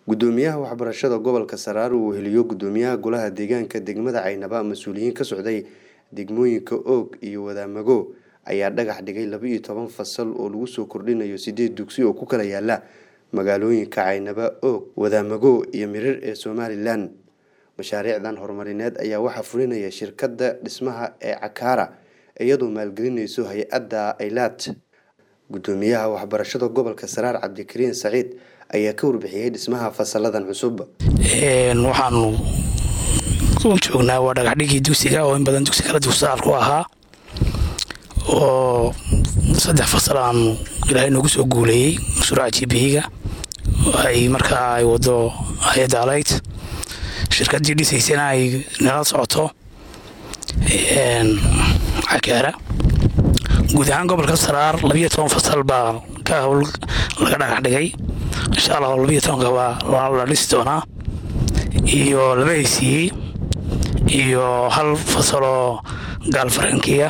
gudoomiyaha waxbarashada gobolka saraare uu heliyo gudoomiyaha golaha deegaanka degmada caynaba mas-uuliyiin ka socday degmooyinka oog iyo wadaamago ayaa dhagax dhigay laba iyo toban fasal oo lagu soo kordhinayo sideed dugsi oo ku kala yaala magaalooyinka caynaba oog wadaamago iyo mirir ee somalilan mashaariicdan horumarineed ayaa waxaa fulinaya shirkadda dhismaha ee cakaara iyadoo maalgelinayso hay-adda aylaat gudoomiyaha waxbarashada gobolka saraar cabdikariin saciid ayaa ka warbixiyey dhismaha fasaladan cusub waxaanu joognaa waa dhagaxdhigii dugsiga oo in badan dugsi kala dugsaar ku ahaa oo saddex fasal aanu ilaahay noogu soo guuleeyey mashruuca jibihiga ay markaa ay wado hay-adda alayt shirkaddii dhisaysana ay nala socoto cakaara guud ahaan gobolka saraar labiyo toban fasal baa ka howl laga dhagax dhigay insha allah labiyo tobanka waa la dhisi doonaa iyo laba haysiiyey iyo hal fasaloo gaalfarankiya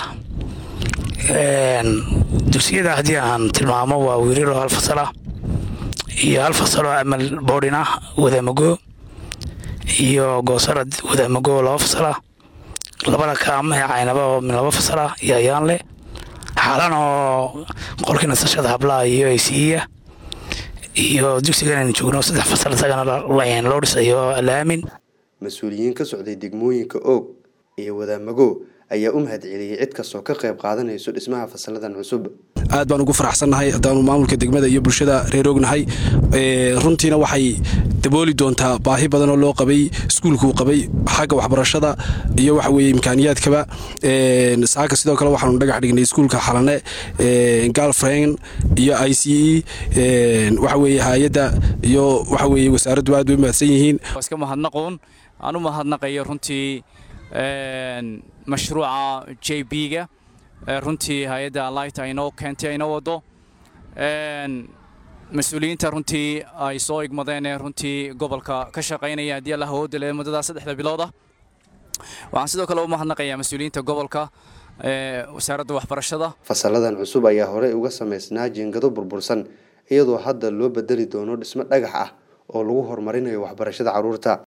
dugsiyada haddii aan tilmaamo waa wiiriro hal fasalah iyo hal fasaloo amal boodhin ah wadaamago iyo goosarad wadaamago laba fasalah labada kaama ee caynaba oo min laba fasalah iyo ayaan leh xaalan oo qolkii nasashada hablaha iyo aysiiya iyo dugsigan aynu joogno saddex fasal isagana loo dhisayo alaamin mas-uuliyiin ka socday degmooyinka oog iyo wadaamago ayaa u mahad celiyey cid kastoo ka qayb qaadanayso dhismaha fasaladan cusub aad baan ugu faraxsannahay haddaanu maamulka degmada iyo bulshada reer ognahay runtiina waxay dabooli doontaa baahi badanoo loo qabay iskuulkuu qabay xagga waxbarashada iyo waxa weye imkaaniyaadkaba saaka sidoo kale waxaanu dhagax dhignay iskuulka xalane galfren iyo i c e waxa weye hay-adda iyo waxa weye wasaaraddu aad bay u mahadsan yihiin iska mahadnaqoon aan u mahadnaqayo runtii mashruuca j b-ga runtii hay-adda light aynoo keentay aynoo wado mas-uuliyiinta runtii ay soo igmadeen ee runtii gobolka ka shaqaynaya haddii alla hawooda le muddada saddexda bilooda waxaan sidoo kale u mahadnaqayaa mas-uuliyiinta gobolka wasaaradda waxbarashada fasaladan cusub ayaa horey uga samaysnaa jiingado burbursan iyadoo hadda loo bedeli doono dhismo dhagax ah oo lagu horumarinayo waxbarashada carruurta